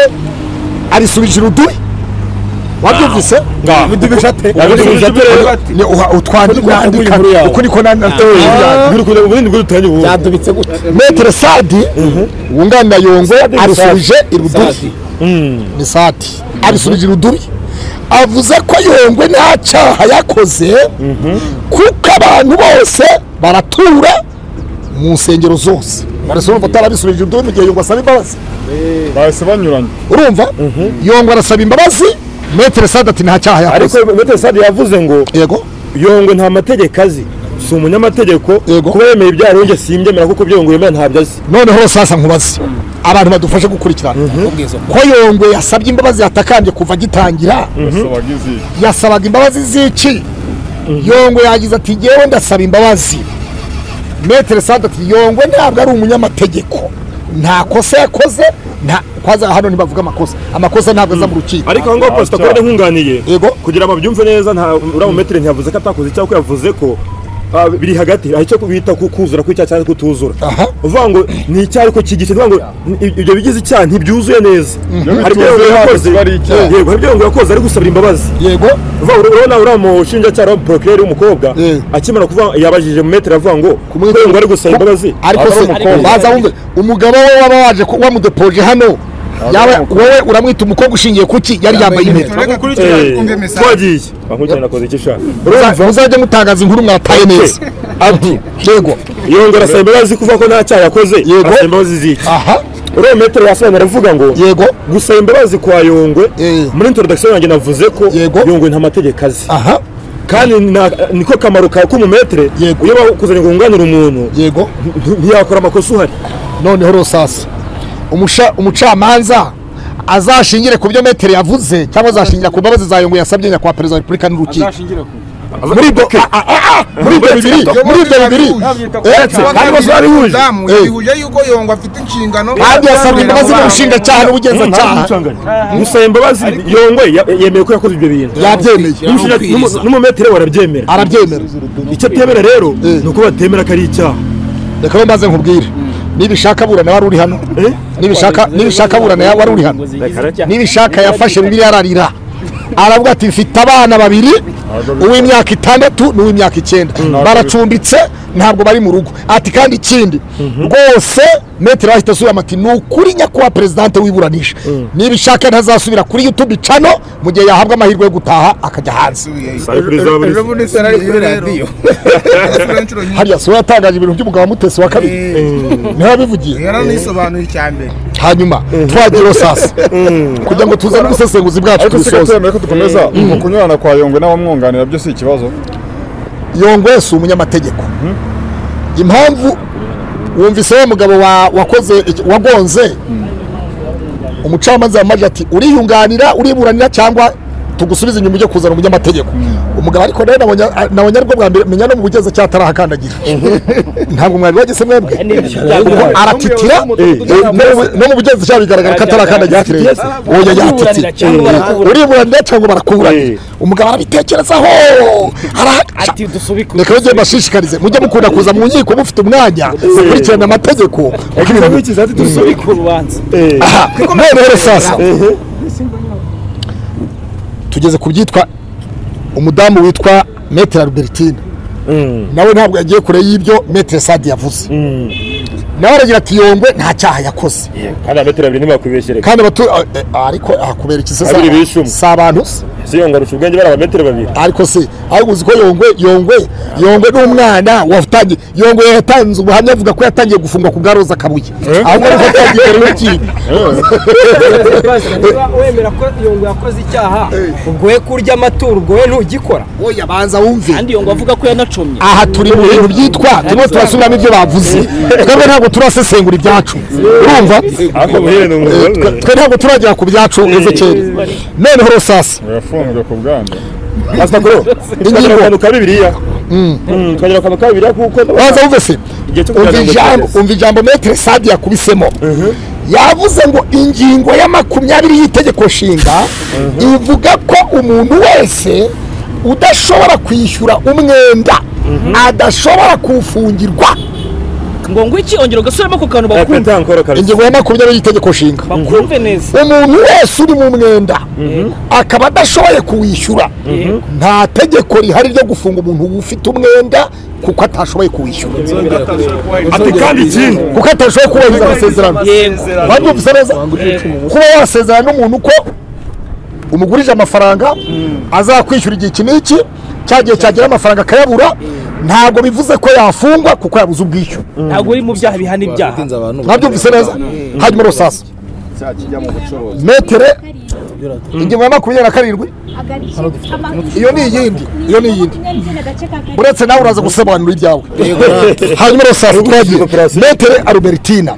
A: arisubije urudubi wabyumvise
C: Yabisubije ate rero?
A: Ni uha- utwandika
C: Wandika inkuru yawe.
A: uko niko na- na-
C: Ngwino kujya mu bindi bw'urutangiye ubundi.
B: yadubitse gute
A: metere sadi wunganira yongo arisubije irudubi ni sadi arisubije irudubi avuze ko yongwe nta cyaha yakoze kuko abantu bose baratura mu nsengero zose barasa urumva atarabisubije irudubi mu gihe yongo asaba imbabazi
F: bahise banyuranye
A: urumva yongo arasaba imbabazi metere sadi ati nta cyaha
C: ariko
A: yakoze
C: metero sadi yavuze ngo
A: yego
C: yongwe nta mategeko azi si umunyamategeko
A: Yego.
C: kuba yemeye ibyaha nanjye simbyemera kuko ibyo yongwe yemera ntabyo azi
A: noneho rero sasa nkubaze abantu badufashe gukurikirana ko yongwe yasabye imbabazi yatakambye kuva agitangira
F: basabaga izihe
A: yasabaga imbabazi z'iki yongwe yagize ati ngewe ndasaba imbabazi metere sante ati yongwe ntabwo ari umunyamategeko nta kosa yakoze nta kwaza hano ntibavuga amakosa amakosa ntabwo aza mu rukiko
C: ariko aho ngaho pasita kode nkunganiye
A: yego
C: kugira ngo babyumve neza nta uriya mumetero ntiyavuze ko atakoze cyangwa ko yavuze ko
D: ah, biri hagati aho icyo bita ku- kuzura kw'icyaha cyangwa kutuzura
A: Aha.
D: uvuga ngo ni icyaha ariko kigice uvuga ngo ni- ibyo bigize icyaha ntibyuzuye neza hari ibyo ngo yakoze yego hari ibyo ngo yakoze ari gusabira imbabazi
A: yego
D: uvuga ngo urabona uriya mushinjacyaha uriya porokireri w'umukobwa
A: Eh.
D: akimara kuvuga yabajije mu metero avuga ngo
A: Kumwita-
D: kubera ngo ari gusaba imbabazi
A: ariko se baza wumve umugabo we waba waje ku- wamudepoje hano yaba wowe uramwita umukobwa ushingiye kuki yari yambaye impeta
E: tureka kuri icyo
D: Eh,
E: twumve mesaje
D: twagiye bankurikirane nakoze icyo ushaka
A: urumva muzajya mutangaza inkuru mwataye neza
D: ati
A: yego
D: yongera asaba imbabazi kuvuga ko nta cyaha yakoze
A: Yego.
D: asaba imbabazi ziki
A: aha
D: uriya metero yasobanura aravuga ngo
A: yego
D: gusaba imbabazi kwa yongwe
A: Eh.
D: muri introduction yanjye navuze ko
A: Yego.
D: yongwe nta mategeko azi
A: aha
D: kandi na- niko kamaro kawe k'umumetere
A: Yego.
D: iyo bakuzanye ngo wunganire umuntu
A: yego
D: nti- ntiyakora amakosa uhari
A: noneho rosasi umusha umucamanza azashingire ku byo metero yavuze cyangwa azashingira ku mbabazi za yongo yasabye nyakubahwa perezida wa repubulika n'urukiko muri ibyo a- a- a- a- muri ibyo bibiri muri ibyo bibiri uretse kandi bose babihuje
E: Umudamu
A: Eh.
E: yabihuje yuko yongo afite inshingano
A: kandi yasabwe imbabazi n'ubushinjacyaha n'ubugenzacyaha
D: gusaba imbabazi yongwe ya- yemeye ko yakoze ibyo bintu
A: yabyemeye
D: N'umushinja- n'umu- n'umumetere we arabyemera
A: arabyemera
D: icyo atemera rero
A: Eh.
D: ni uko batemera ko ari icyaha
A: reka we mbaze nkubwire nibishaka burana wari uri hano
D: Eh?
A: nibishaka nibishaka burana wari uri hano nibishaka yafashe bibiliya ararira aravuga ati mfite abana babiri uw'imyaka itandatu n'uw'imyaka icyenda baracumbitse ntabwo bari mu rugo ati kandi ikindi rwose metero ahita asubiramo ati ni ukuri nyakubahwa perezidante wiburanisha nibishaka ntazasubira kuri youtube cano mu gihe yahabwa amahirwe yo gutaha akajya hanze
E: ejo bundi se nari kuri radiyo Yasubirayo inshuro nyinshi.
A: hariya siwe yatangaje ibintu by'umugabo wa mutesi wa kabiri niho yabivugiye
E: yaranisobanuye icya mbere
A: hanyuma twagira sasa kugira ngo tuzane ubusesenguzi bwacu
F: ariko se
A: dusoze
F: gato ko dukomeza mu kunyurana kwa yongwe n'abamwunganira byo si ikibazo
A: yongwe si umunyamategeko impamvu wumvise wa mugabo wa- wakoze iki- wagonze umucamanza yamaje ati uriyunganira uriburanira cyangwa tugusubize inyuma ujye kuzana umunyamategeko umugabo ariko rero nabonye- a- nabonye aribwo bwa mbere menya no mu bugenzacyaha atarahakandagira ntabwo mwari wageze mwebwe kuko aratitira eh, no- no mu bugenzacyaha bigaragara ko atarakandagira ati rero oya yatitira uriburanira cyangwa barakuburanira umugabo arabitekerezaho arahaca reka rero ngende mbashishikarize mujye mukunda kuza mu nkiko mufite umwanya mukurikirana amategeko kuko ibintu
D: Wikiza ati dusubike
G: urubanza
A: aha none rero sasa tugeze ku byitwa umudamu witwa metere albertine nawe ntabwo yagiye kure y'ibyo metere sadi yavuze nawe aragira ati yongwe nta cyaha yakoze
D: kandi ametero abiri ntibakwibeshyere
A: kandi abatu eh, ariko akubera iki se
D: Babiri bishumye.
A: si abantu se
D: si yongwe arusha ubwenge bari abametero babiri
A: ariko se ariko uzi ko yongwe yongwe yongwe ni umwana watangiye yongwe yatanze ubuhamya avuga ko yatangiye gufungwa ku bwa roza kabuye ahubwo ariko yatangiye urukiko
H: wemera ko yongo yakoze icyaha ubwo we kurya amaturo ubwo we ntugikora
A: oya banza wumve
G: kandi yongo avuga ko yanacomye
A: aha turi mu bintu byitwa turimo turasubiramo ibyo bavuze twebwe ntabwo turasesengura ibyacu urumva
D: ariko buhere ni umugore
A: twe ntabwo turagera ku byacu ezekeri noneho rusasi
F: yafunzwe ku bwandu
D: asitakoro twagira akantu ka bibiliya twagira akantu ka bibiliya kuko
A: waza wumve se
D: Igihe cyo
A: umva
D: kugira ngo
A: ijambo
D: cyereze.
A: umva ijambo metere sadi yakubisemo yavuze ngo ingingo ya makumyabiri y'itegeko nshinga ivuga ko umuntu wese udashobora kwishyura umwenda adashobora kuwufungirwa
G: ngo ngo iki ongera ugasubiramo ku kantu bakumve
D: petankoro kabisa
A: ingingo ya makumyabiri y'itegeko nshinga
G: bakumve neza
A: umuntu wese uri mu mwenda akaba adashoboye kuwishyura nta tegeko rihari ryo gufunga umuntu ufite umwenda kuko atashoboye kuwishyura
D: ati kandi ikindi
A: kuko atashoboye kubahiriza amasezerano babyumvise neza kuba wasezerana n'umuntu ko umugurije amafaranga azakwishyura igihe iki n'iki cya gihe cyagera amafaranga akayabura ntabwo bivuze ko yafungwa kuko yabuze ubwishyu
G: ntabwo uri mu byaha bihana ibyaha
A: mwabyumvise neza hanyuma rusasa metere ingingo ya makumyabiri na karindwi
I: iyo ni iyindi iyo ni iyindi uretse
A: uretse nawe uraza gusobanura ibyawe hanyuma rusasa twagiye metere arubertina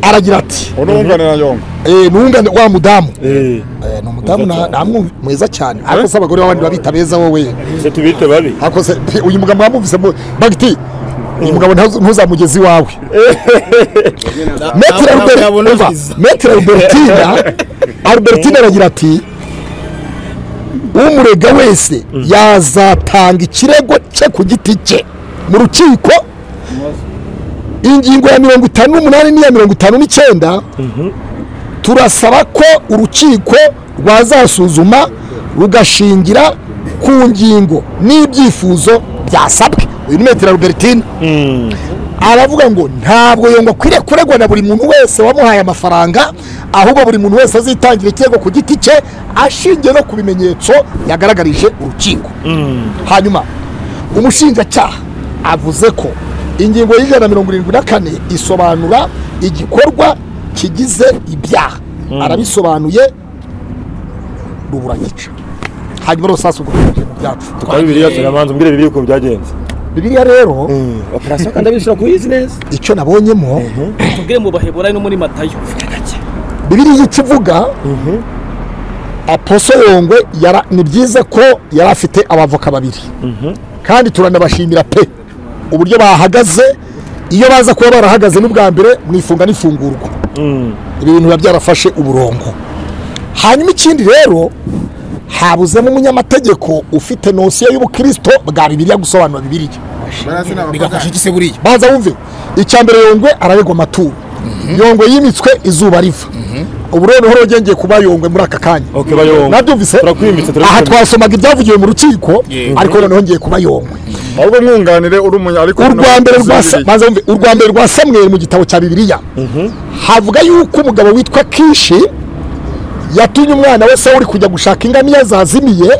A: aragira ati
F: uno wunganira yongwe
A: "Eh, nungane wa mudamu Eh, ni umudamu na- namwe mwiza cyane ariko se abagore b'abandi babita beza wowe
D: se tubite babi
A: ariko se pe, uyu mugabo mwamwumvise mu- bagiti uyu mugabo ntazu- ntuzamugeze iwawe metere Albert- umva, metere arubertina arubertina aragira ati umurega wese yazatanga ikirego cye ku giti cye mu rukiko ingingo ya mirongo itanu n'umunani n'iya mirongo itanu n'icyenda turasaba ko urukiko rwazasuzuma rugashingira ku ngingo n'ibyifuzo byasabwe uyu ni metero Albertine aravuga ngo ntabwo yongwa akwiriye kuregwa na buri muntu wese wamuhaye amafaranga ahubwo buri muntu wese azitangira ikirego ku giti cye ashingiye no ku bimenyetso yagaragarije urukiko hanyuma umushinjacyaha avuze ko ingingo y'ijana na mirongo irindwi na kane isobanura igikorwa kigize ibyaha arabisobanuye ruburagica hanyuma rero sasa ubwo tujya mu byacu
D: Twari biriya turamanza umbwire bibiri uko byagenze.
A: bibiliya rero
D: Operasiyo kandi abishyura kuyizi neza.
A: icyo nabonyemo
G: tubwire mu baheburayi no muri matayo
A: bibiriya icyo ivuga aposo yongwe yara- ni byiza ko yari afite abavoka babiri kandi turanabashimira pe uburyo bahagaze iyo baza kuba barahagaze n'ubwa mbere mu ifunga n'ifungurwa ibi bintu biba byarafashe uburongo hanyuma ikindi rero habuzemo umunyamategeko ufite nosiyo y'ubukirisito bwa bibiliya gusobanura bibiliya
E: barasi ni abakobwa
B: bigafasha iki se buriya
A: banza wumve icya mbere yongwe araregwa amaturo yongwe yimitswe izuba riva ubu rero niho rwongeye kuba yongwe muri aka kanya
D: Okay bayonga.
A: nabyumvise
D: Turakwimitse, turakwimba.
A: aha twasomaga ibyavugiwe mu rukiko ariko noneho ngiye kuba yongwe
F: ahubwo mwunganire uri umunya ariko
A: urwa mbere rwa Sa- banza wumve, urwa mbere rwa samweri mu gitabo cya bibiliya havuga yuko umugabo witwa kishi yatumye umwana we sawuli kujya gushaka ingamiya zazimiye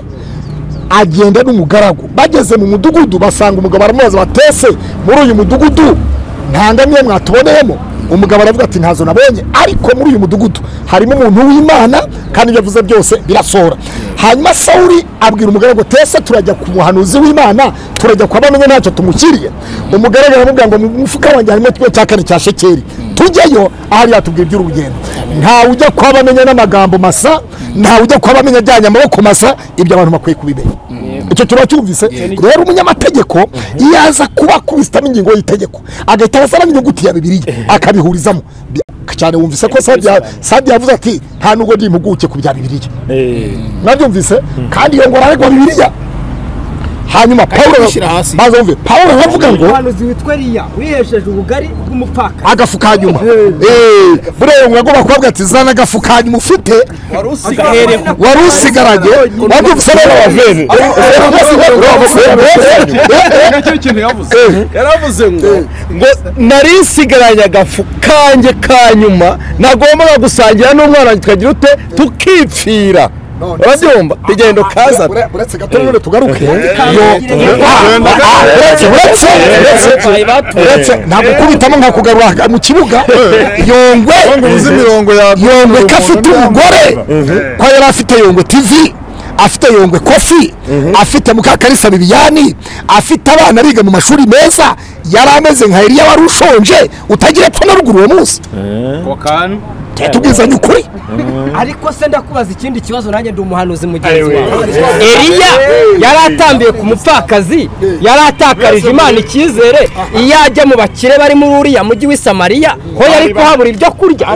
A: agenda n'umugaragu bageze mu mudugudu basanga umugabo aramubaza batese muri uyu mudugudu nta ngamiya mwatuboneyemo umugabo aravuga ati ntazo nabonye ariko muri uyu mudugudu harimo umuntu w'imana kandi ibyo avuze byose birasohora hanyuma sawuli abwira umugaragu tese turajya ku muhanuzi w'imana turajya kwa bamwe ntacyo tumushyiriye umugaragu aramubwira ngo mu mufuka wanjye harimo kimwe cya kane cya shekeri tujyayo ahari yatubwira iby'urugendo ntawe ujya kuba bamenya n'amagambo masa ntawe ujya kuba bamenya ajyanye amaboko masa ibyo abantu bakwiye kubimenya icyo kiba cyumvise rero umunyamategeko iyo aza kuba akubisitamo ingingo y'itegeko agahita abasaba n'inyuguti ya bibiliya akabihurizamo Bi- cyane wumvise ko Sadia- sadia yavuze ati nta nubwo ndi impuguke ku bya bibiliya mwabyumvise kandi iyo ngo araregwa bibiliya hanyuma pawulo
B: kubishyira hasi.
A: maze wumve pawulo aravuga ngo
H: umuhanuzi witwa Eliya wihesheje ubugari bw'umupfaka
A: agafuka nyuma buriya ngo bakobwa ati zana agafuka nyuma ufite wari usigaranye wari ugusaba abavene
F: nacyo kintu yavuze
B: yaravuze ngo
C: ngo nari nsigaranye agafu kanjye ka nyuma nagombaga gusangira n'umwana wanjye tukagira ute tukipfira urabyumva igendo kaza
A: uretse gato none tugaruke uretse uretse uretse ntabwo kubitamo nka kugarura mu kibuga yongwe
F: uzi imirongo ya
A: yongwe ko afite umugore ko yari afite yongwe tv afite yongwe kofi afite mukakarisa bibiyani afite abana biga mu mashuri meza yari ameze nka eriya wari ushonje utagira epfo na ruguru uwo munsi tubwizanye ukuri
H: ariko se ndakubaza ikindi kibazo nanjye ndi umuhanuzi mugenzi wawe Eliya yari atambiye ku mupfakazi yari atakarije Imana icyizere iyo ajya mu bakire bari muri uriya mujyi w'i Samariya ho yari kuhabura ibyo kurya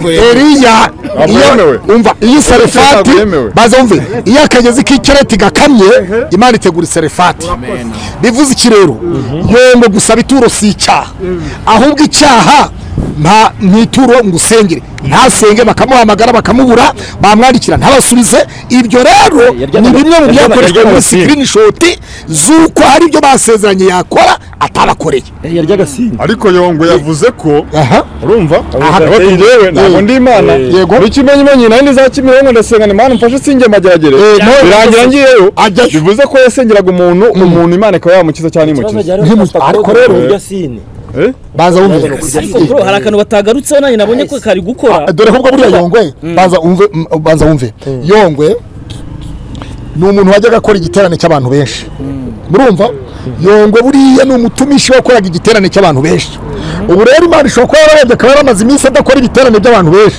A: eriya
F: yemewe.
A: iyo umva iyi serefati
F: yemewe.
A: baza wumve iyo akagezi k'ikereti gakamye imana itegura iserefati bivuze iki rero yombo gusaba ituro si icyaha ahubwo icyaha nta ntituro ngo usengere ntasenge bakamuhamagara bakamubura bamwandikira ntabasubize ibyo rero ni bimwe mu byakoreshwa muri sikirinishoti z'uko hari ibyo basezeranye yakora atabakoreye
D: Yarya agasimba.
F: ariko yongwe yavuze ko
A: aha
F: urumva
A: Aha.
F: ati njyewe ntabwo ndi imana
A: Yego.
F: n'ikimenyimenya nari ndi za kimironko ndasenga ni imana mfashe sinjye mageragere
A: none-
F: birangira ngiyeyo
A: ajyayo
F: bivuze ko yasengeraga umuntu umuntu imana ikaba yamukiza cyane
D: Ikibazo
F: imukiza
D: cyari
A: Nkimuzi- ariko rero-
D: kurya sine.
A: baza wumve
G: ariko bro hari akantu batagarutseho nanjye nabonye ko kari gukora
A: dore ko buriya yongwe baza wumve m- baza wumve yongwe ni umuntu wajyaga akora igiterane cy'abantu benshi murumva yongwe buriya ni umutumishi wakoraga igiterane cy'abantu benshi ubu rero imana ishobora kuba yararebye akaba yaramaze iminsi adakora ibiterane by'abantu benshi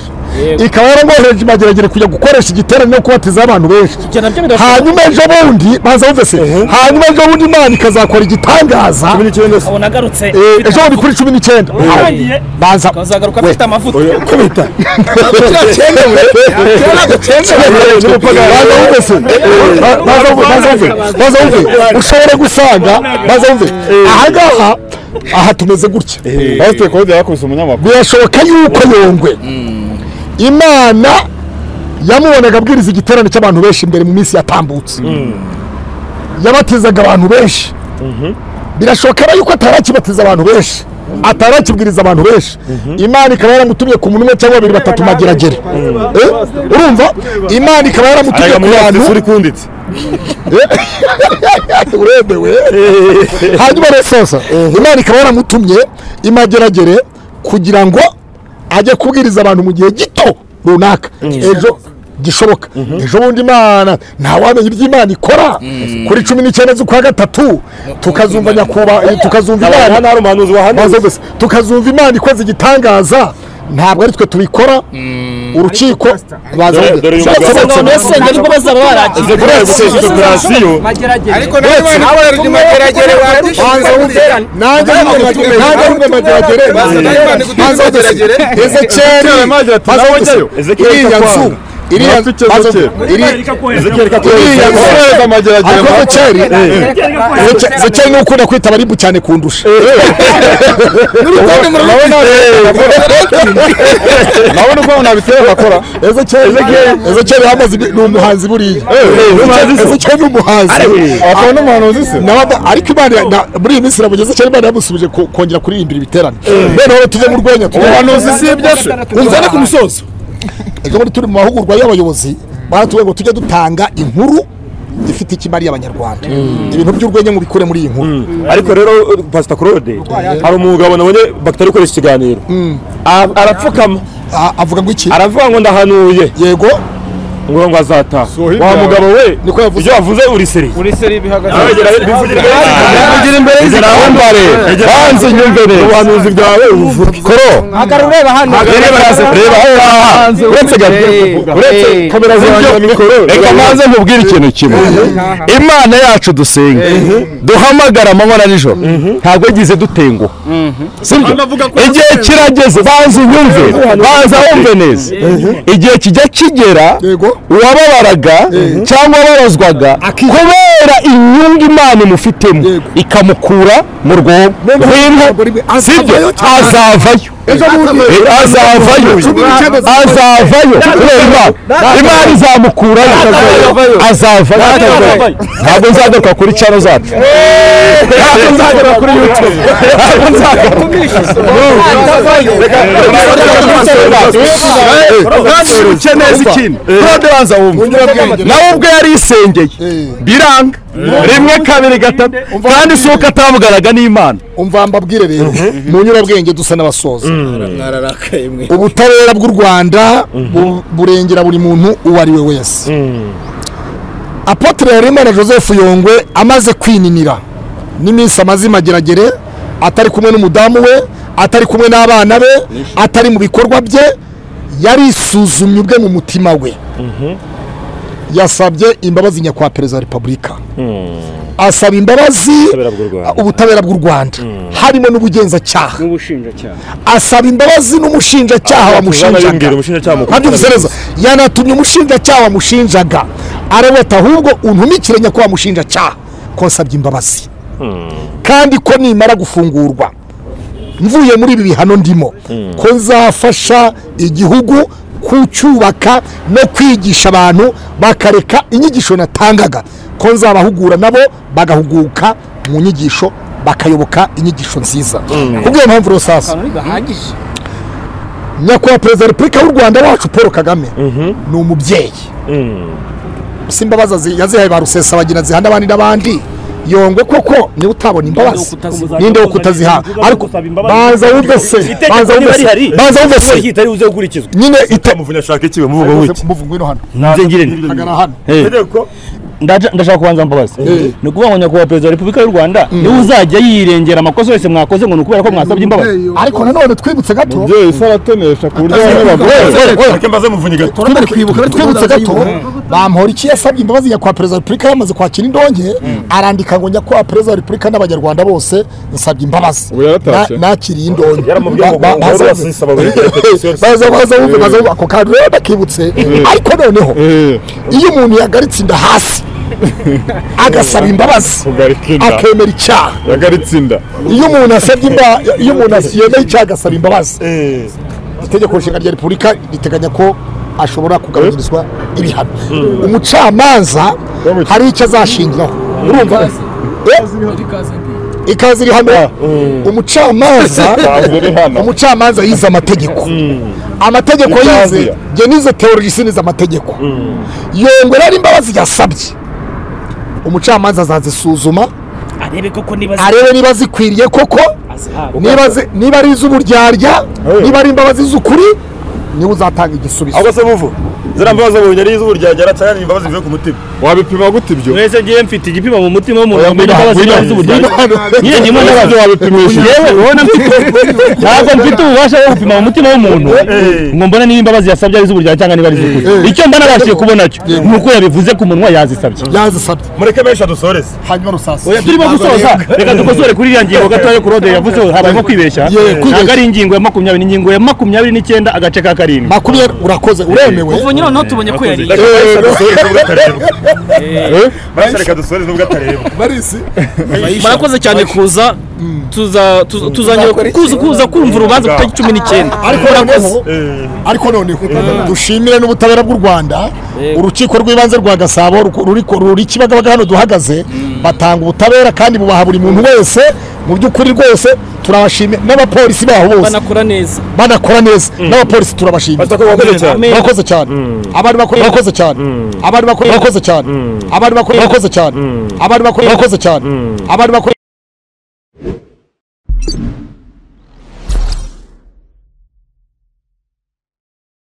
A: ikaba yarangwahereje imageragere kujya gukoresha igiterane no kubatiza abantu benshi
G: ibyo nabyo biradushoboka
A: hanyuma ejo bundi baza bumvise hanyuma ejo bundi imana ikazakora igitangaza
D: cumi n'icyenda se
G: ubu nagarutse
A: Eh, ejo bundi kuri cumi n'icyenda
G: Urangiye.
A: banza
G: azagaruka afite amavuta
A: kubita baza bumvise baza bumve baza bumve baza bumve ushobora gusanga baza bumve aha ngaha aha tumeze gutya
F: Pasiteri Claude yakubise umunyamakuru
A: birashoboka yuko yongwe imana yamubonaga abwiriza igiterane cy'abantu benshi imbere mu minsi yatambutse yabatizaga abantu benshi birashoboka rero yuko atarakibatiza abantu benshi atarakibwiriza abantu benshi imana ikaba yaramutumye ku muntu umwe cyangwa babiri batatu mageragere Eh? urumva imana ikaba yaramutumye
F: arega
A: ku
F: muri
A: bantu
F: afurika uri kunditse
A: uremewe hanyuma rero sosa imana ikaba yaramutumye imageragere kugira ngo ajye kubwiriza abantu mu gihe gito runaka ejo gishoboka ejo bundi imana ntawamenya ibyo imana ikora kuri cumi n'icyenda z'ukwa gatatu tukazumva nyakubahwa tukazumva imana
D: hano hari umuhanuzi wahanuye
A: maze gusa tukazumva imana ikoze igitangaza ntabwo ari twe tubikora urukiko baza
F: Dore- dore uyu mugabo.
G: ugasanga abantu basenge ariko bazaba barakize
F: aze kureba gusoza operasiyo
H: mageragere
E: ariko nawe imana ikoresha imageragere
A: Banza wumve nanjye wumve nanjye wumve mageragere banza wumve ezekiyeli banza wumve
F: Ezekiyeli
A: iriya nzu
F: itakwanga.
A: iriya nzu
F: Ntafite
A: banza wumve iriya
F: Ezekiyeli. ezekiyeli
A: iriya nzu
F: kakohereza amageragere
A: ariko ezekiyeli Ezeke- ezekiyeli niwe ukunda kwita abaribu cyane kundusha
F: nabona uko nabitera bakora
A: ezekiyeli ezekiyeli yamaze ibi- ni umuhanzi buriya Ezekiyeli- ezekiyeli ni umuhanzi
F: akaba n'umuhanuzi se
A: Naba- ariko imana na- muri iyi minsi irabugeze cyane imana yamusubije ko- kongera kuririmbira ibiterane noneho rero tuve mu rwenya tuve
F: umuhanuzi si ibyo se
A: unzane ku musozo ejo muri turi mu mahugurwa y'abayobozi baratubwiye ngo tujye dutanga inkuru ifite ikimariye abanyarwanda ibintu by'urwenya mubikure muri iyi nkuru
D: ariko rero pasita claude hari umugabo nabonye batari gukoresha ikiganiro A- arapfukama
A: A- avuga ngo iki
D: aravuga ngo ndahanuye
A: yego
D: ngo ngo azataha
F: hirya
D: wa
F: yawe.
D: mugabo we
A: Niko yavuze.
D: ibyo wavuze uriseri
H: muri seri bihagaze
F: kugira imbere y'izirahambare banze nyumve neza ubuhanuzi bwawe ubuvuge koro
H: hagarara ureba hano
F: reba hasi reba aho ngaha uretse gato uretse kamera z'ibyo mikoro reka maze nkubwire ikintu kimwe imana yacu dusenga duhamagara amabara nijoro ntabwo yagize dutenguha sibyo igihe kirageze banza unyumve banza wumve neza igihe kijya kigera uwababaraga cyangwa wababazwaga kubera inyungu imana imufitemo ikamukura mu rwonko rw'inka sibyo azavayo Eh, azavayo azavayo kubera imana imana izamukurayo azavayo ntabwo nzagaruka kuri cyano zacu ntabwo nzagaruka kuri youtube ntabwo nzagaruka nawe ubwo yari isengeye biranga rimwe kabiri gatatu kandi si uko atavuganaga n'imana
A: umva mbabwire rero mu nyurabwenge dusa n'abasoza
B: mwararakaye mwe
A: ubutabera bw'u rwanda bu- burengera buri muntu uwo ari we wese apotre harerimana joseph yongwe amaze kwininira n'iminsi amaze imageragere atari kumwe n'umudamu we atari kumwe n'abana be atari mu bikorwa bye yarisuzumye ubwe mu mutima we yasabye imbabazi nyakubahwa perezida wa repubulika asaba imbabazi ubutabera bw'u rwanda harimo n'ubugenzacyaha asaba imbabazi n'umushinjacyaha wamushinjaga
D: umushinjacyaha mukuru
A: ntabyubisereza yanatumye umushinjacyaha wamushinjaga aravuga ati ahubwo untumikire nyakubahwa mushinjacyaha ko nsabye imbabazi kandi ko nimara gufungurwa mvuye muri ibi bihano ndimo ko nzafasha igihugu kucyubaka no kwigisha abantu bakareka inyigisho natangaga ko nzabahugura nabo bagahuguka mu nyigisho bakayoboka inyigisho nziza kubw'iyo mpamvu rero sasa nyakubahwa perezida wa repubulika y'u rwanda wacu paul kagame ni umubyeyi si imbabazi azi- yazihaye ba rusesabagina ziha n'abandi n'abandi yongwe koko niba utabona imbabazi ninde wo kutaziha ariko banza wumve se banza wumve se banza wumve se
D: itari buze gukurikizwa
A: nyine ita
D: muvunya ashaka ikiwe muvuga wiki
A: muvu ngwino hano
D: nze ngirente
A: hagana hano
F: ndaje- ndashaka kubanza mbabazi ni ukuvuga ngo nyakubahwa perezida wa repubulika y'u rwanda niwe uzajya yirengera amakosa yose mwakoze ngo ni ukubera ko mwasabye imbabazi
A: ariko nanone twibutse gato
B: umubyeyi se aratonesha ku buryo bamwe bagura
D: Reka mbaze muvunyi gato.
A: twibuka twibutse gato bamporiki yasabye imbabazi nyakubahwa perezida wa repubulika yamaze kwakira indonke arandika ngo nyakubahwa perezida wa repubulika n'abanyarwanda bose nsabye imbabazi
B: Ubu yaratashye.
A: Na- nakiriye indonke
D: Yaramubwiye ngo
A: Ba- ba-
D: bahora
A: baza-
D: basaba buri gihe petition.
A: baza baza bumve baza bumve ako kantu rero nakibutse ariko noneho
B: Eh,
A: iyo umuntu yagaritse inda hasi agasaba imbabazi
B: kugarika inda
A: akemera icyaha
B: yagaritse inda
A: iyo umuntu asabye imba iyo umuntu as- yemeye icyaha agasaba imbabazi itegeko nshinga rya repubulika riteganya ko ashobora kugabanyirizwa ibihano umucamanza
B: Wamutse.
A: hari icyo azashingiraho urumva Eh? ikaze iri hano umucamanza
B: Ikaze iri hano.
A: umucamanza yize amategeko amategeko
B: Ikaze.
A: yize njye nize teologisi nize amategeko yongeraho imbabazi yasabye umucamanza azazisuzuma
G: arebe koko niba
A: arebe niba zikwiriye koko
G: azihabwa
A: niba zi- niba ari iz'uburyarya
B: Eh.
A: niba ari imbabazi z'ukuri niwe uzatanga igisubizo
D: Ahubwo se muvu. Zira mbabazi muvunyi ari izubu ryagera cyane imbabazi zivuye ku mutima.
B: wabipima gute ibyo
F: mwese ngiye mfite igipimo mu mutima w'umuntu wambaye imbabazi
B: ngwino,
F: imbabazi z'uburyarya nyine ndimo ndabaza
B: wabipimisha
F: yewe ubona mfite ntabwo mfite ububasha bwo gupima mu mutima w'umuntu ngo mbone niba imbabazi yasabye ari iz'uburyarya cyangwa niba ari iz'ukuri icyo mba nabashije kubona cyo ni uko yabivuze ku munwa yazisabye
A: yazisabye
D: Mureke benshi adusoreze.
A: hanyuma rusasa
F: Oya, turimo gusoza reka dukosore kuri iriya ngingo gatoya kurode yavuzeho habayemo kwibeshya
A: Yeah, kwibeshya.
F: ntabwo ari ingingo ya makumyabiri ingingo ya makumyabiri n'icyenda agace ka karindwi
A: makumyabiri urakoze uremewe
G: ubu nyine noneho tubonye ko yari
D: Reka benshi adusoreze nubwo atarebwa. Benshi reka adusoreze nubwo atarebwa.
G: murakoze cyane kuza tuza tuza- tuzongera kuza kuza kumva urubanza ku itariki cumi n'icyenda
A: ariko noneho ariko noneho dushimire n'ubutabera bw'u rwanda urukiko rw'ibanze rwa gasabo ruku- ruri ku- ruri kibagabaga hano duhagaze batanga ubutabera kandi bubaha buri muntu wese mu by'ukuri rwose turabashimira n'abapolisi baho bose
G: banakora neza
A: banakora neza n'abapolisi turabashimira
D: Batako bakoze cyane.
A: bakoze cyane abari bakora bakoze cyane abari bakora bakoze cyane abari bakora bakoze cyane abari bakora bakoze cyane abari bakora